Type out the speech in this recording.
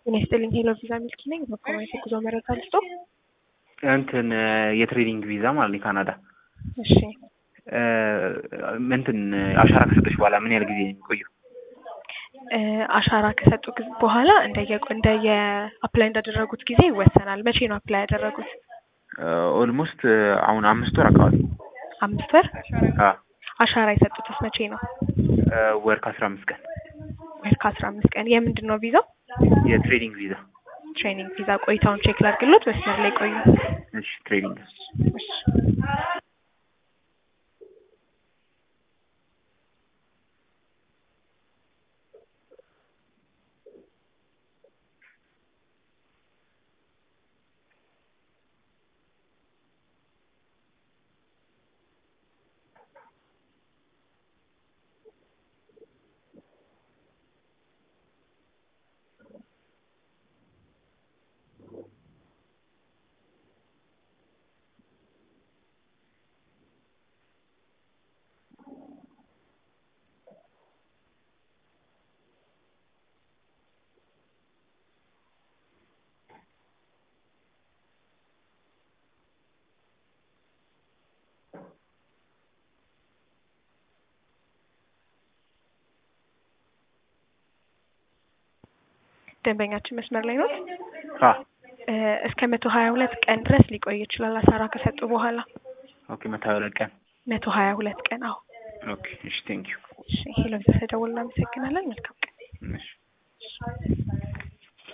ጤና ይስጥልኝ ሄሎ ቪዛ ሚልኪ ነኝ። በኮሜንት የጉዞ መረጃ ልስጦ። እንትን የትሬኒንግ ቪዛ ማለት ነው የካናዳ እሺ እንትን አሻራ ከሰጠች በኋላ ምን ያህል ጊዜ ነው የሚቆየው? እ አሻራ ከሰጡ ጊዜ በኋላ እንደየ እንደየ አፕላይ እንዳደረጉት ጊዜ ይወሰናል። መቼ ነው አፕላይ ያደረጉት? ኦልሞስት አሁን አምስት ወር አካባቢ አምስት ወር። አ አሻራ የሰጡትስ መቼ ነው? ወር ከአስራ አምስት ቀን ወር ከአስራ አምስት ቀን። የምንድን ነው ቪዛው? የትሬኒንግ ቪዛ። ትሬኒንግ ቪዛ። ቆይታውን ቼክ ላድርግሎት። መስመር ላይ ቆዩ። እሺ ትሬኒንግ እሺ ደንበኛችን መስመር ላይ ነው። አ እስከ መቶ ሀያ ሁለት ቀን ድረስ ሊቆይ ይችላል። አሻራ ከሰጡ በኋላ ኦኬ መቶ ሀያ ሁለት ቀን መቶ ሀያ ሁለት ቀን። አዎ ኦኬ እሺ ቴንክ ዩ እሺ ሄሎ ቪዛ ተደውል እናመሰግናለን። መልካም ቀን። እሺ